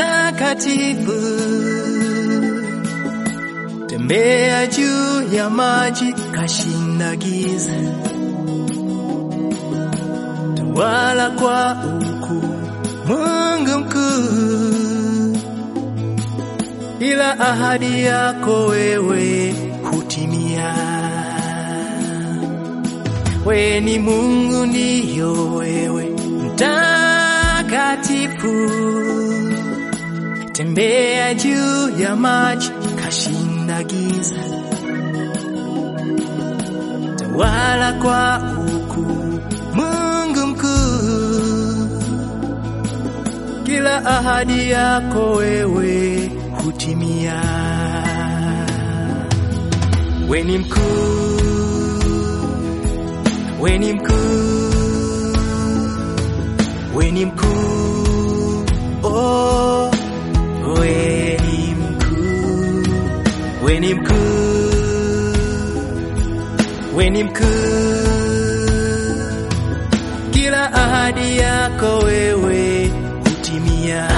mtakatifu, tembea juu ya maji, kashinda giza, tawala kwa ukuu, Mungu mkuu, ila ahadi yako wewe hutimia. We ni Mungu, ndiyo wewe mtakatifu, tembea juu ya maji, kashinda giza, tawala kwa ukuu, Mungu mkuu, kila ahadi yako wewe hutimia. We ni mkuu, we ni mkuu, we ni mkuu, oh, we ni mkuu, we ni mkuu, we ni mkuu, kila ahadi yako wewe hutimia.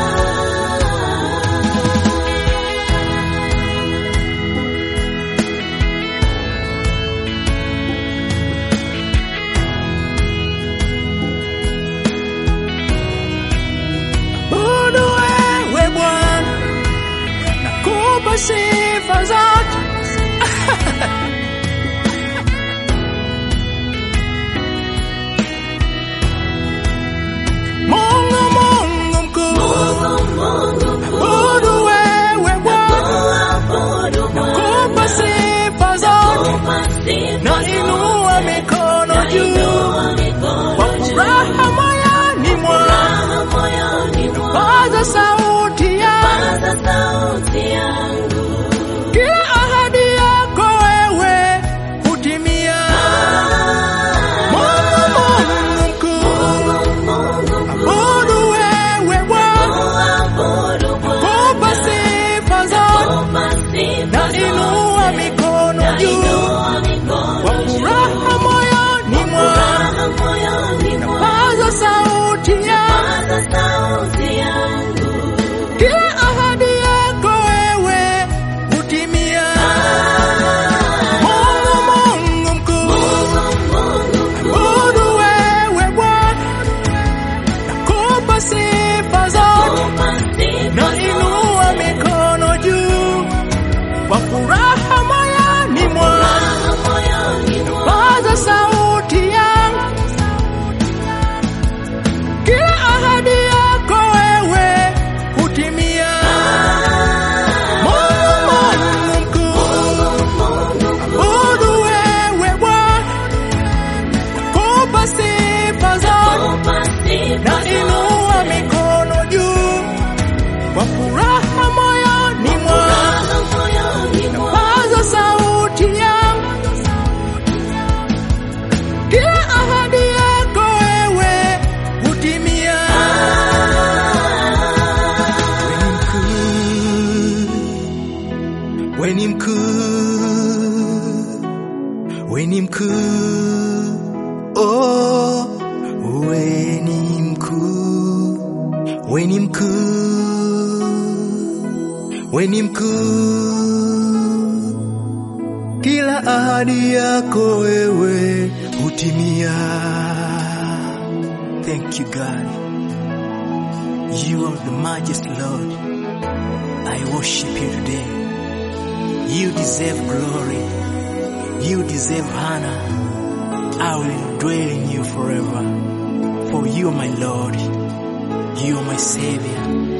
Abudu wewe Bwana, nakupa sifa zote. Mungu, Mungu mkuu, abudu wewe Bwana, nakupa sifa zote. Nainua mikono juu kwa furaha moyoni mwangu, paza sauti yangu kila ahadi yako wewe hutimia. Mungu, Mungu mkuu, abudu wewe Bwana, kupa sifa zote. Nainua mikono juu kwa furaha moyoni mwangu, paza sauti yangu kila ahadi yako wewe hutimia. Mungu, Mungu mkuu, abudu wewe Bwana, nakupa sifa zote. Nainua mikono juu kwa furaha moyoni mwangu, paza sauti yangu kila ahadi yako wewe hutimia. Mungu, Mungu mkuu, abudu wewe Bwana, nakupa sifa zote. Nainua mikono juu kwa furaha moyoni mwangu, paza sauti yangu kila ahadi yako wewe hutimia. We ni mkuu, we ni mkuu, oh, we ni mkuu, we ni mkuu, we ni mkuu kila ahadi yako wewe hutimia. Thank you God, you are the majesty Lord. I worship you today. You deserve glory, you deserve honor. I will dwell in you forever. For you are my Lord, you are my Savior.